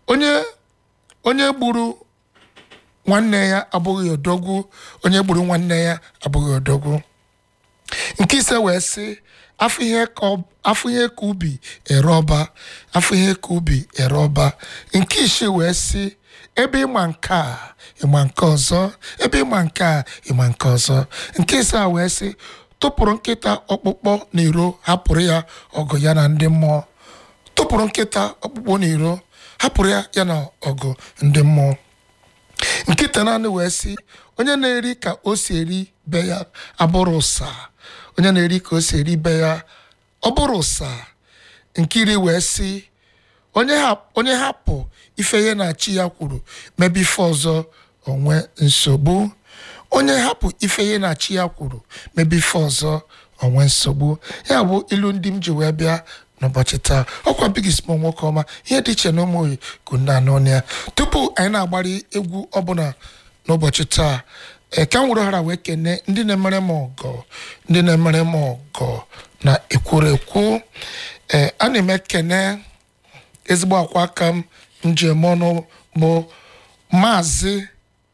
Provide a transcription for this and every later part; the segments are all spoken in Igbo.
onye onye gburu nwanne ya abụghị odogwu onye gburu nwanne ya abụghị odogwu nke ise wee sị afọ ihe ka ọ- afọ ihe ka ubi ere ọba afọ ihe ka ubi ere ọba nke isii wee sị ebe ịma nke a ịma nke ọzọ ebe ịma nke a ịma nke ọzọ nke ise a wee sị tụpụrụ nkịta ọkpụkpọ n'iro hapụrụ ya ọgụ ya na ndị mmụọ tụpụrụ nkịta ọkpụkpọ n'iro hapụrụ ya ya na ọgụ ndị mmụọ nkịta naanị wee sị onye na-eri ka o si eri be ya abụrụ ụsa onye na-eri ka o si eri be ya ọ bụrụ ụsa nkiri wee sị onye hap- onye hapụ ife ihe na chi ya kwuru mebe ife ọzọ onwe nsogbu onye hapụ ife ihe na chi ya kwuru mebe ife ọzọ onwe nsogbu ya bụ ilu ndị m ji wee bịa n'ụbọchị taa ọkwa bigis mọ nwoke ọma ihe dị iche na ụmụ oyi kunda anọ ya tupu anyị na-agbari egwu ọbụla n'ụbọchị taa ee, ka m were hara wee kene ndị na-emere m ọgọ ndị na-emere m ọgọ na ekwurekwu ee a na m ekene ezigbo akwa aka m njem ọnụ bụ maazị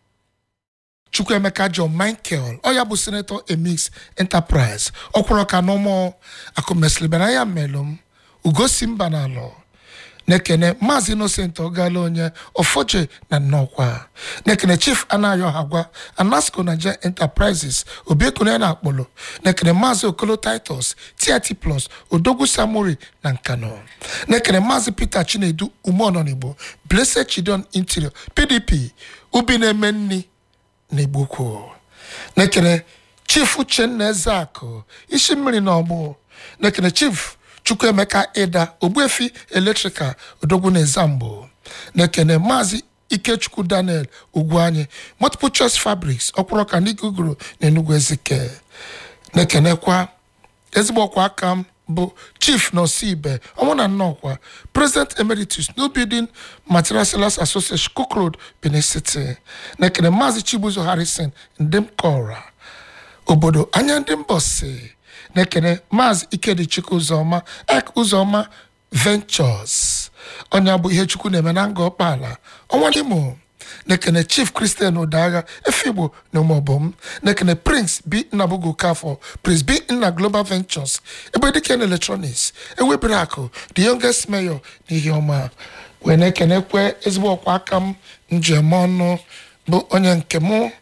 chukwuemeka john michael ọ ya bụ senator emix enterprise ọkwụrụ ka n'ụmụ akụmesilibana ya melụ m ugosi mba n'alọ na-ekene maazị innocent ọgala onye ofoje na nnọkwa na-ekene chief anayo hagwa anasco nigeria enterprises obiekune na akpọlọ na-ekene maazị okolo titus tit plus odogwu samori na nkano na-ekene maazị peter chinedu umeọnọnigbo blessed chidon interior pdp ubi na-eme nni n'Igbokwu na-ekene chief uchenna ezeakụ isi mmiri na ọgbụ na-ekene chief chukwuemeka ịda ogbuefi eletrikal odogwu na ezambo na-ekene maazị ikechukwu daniel ugwuanyi multiple choice fabrics ọkwụrụ ka ndị guguru na enugwu ezike na-ekenekwa ezigbo ọkwa aka m bụ chief nọsibe ọnwụ na nnọkwa president emeritus new building material sellers association cook road benin city na-ekene maazị chibuzo harrison ndemkora obodo anya ndị mbọsi na-ekene maazị ikedichukwu ụzọma ek ụzọma ventures onye bụ ihe chukwu na-eme na nga ọkpala ọnwa n'imo na-ekene chief christian ụdagha efigbo na ụmụọbọm na-ekene prince b nnabugo kafọ prince b nna global ventures ebe dike na electronics ewebere akụ the youngest mayor na ihe ọma wee na-ekenekwe ezigbo ọkwa aka m njem ọnụ bụ onye nke mụ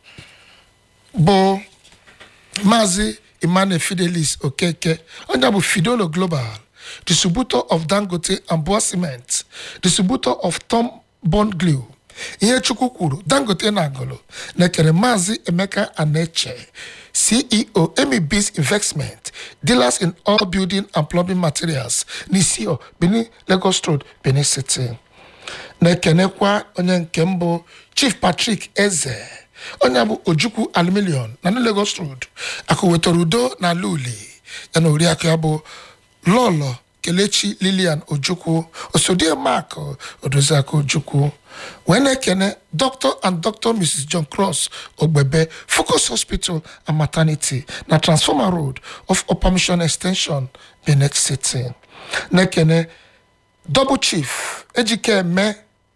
bụ maazị emmanuel fidelis okeke onye bụ fidolo global distributor of dangote and boa cement distributor of tom bond glue ihe chukwu kwuru dangote na agụlụ na-ekere maazị emeka aneche ceo emibis investment dealers in all building and plumbing materials n'isio benin lagos road benin city na-ekenekwa onye nke mbụ chief patrick eze onye bụ ojukwu aluminium na new lagos road akụ wetara udo na ala uli ya na oriakụ ya bụ lọlọ kelechi lilian ojukwu osodie mak odoziaka ojukwu wee na-ekene dr and dr mrs john cross ogbebe focus hospital and maternity na transformer road of upper mission extension benin city na-ekene double chief ejikeme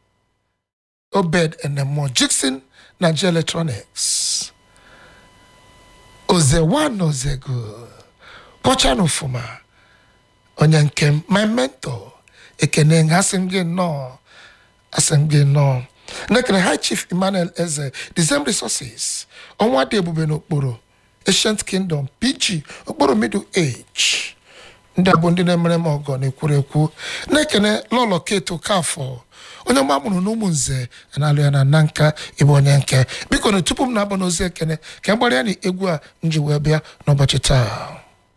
obed enemo jikson nigeria electronics ozewan ozego kpọcha n'ụfụma onye nke m my mentor ekene nga asị m gị nnọọ asị m gị nnọọ nekere high chief emmanuel eze dezem resources ọnwa dị ebube n'okporo ancient kingdom pg okporo middle age ndị a bụ ndị na-emere m ọgọ na-ekwuru ekwu na-ekene lọlọ keto kafọ onye ọma mụrụ n'ụmụ nze na-alụ ya na nna nka ịbụ onye nke biko na tupu m na-abụ n'ozi ekene ka m gbara ya na egwu a m ji wee bịa n'ụbọchị taa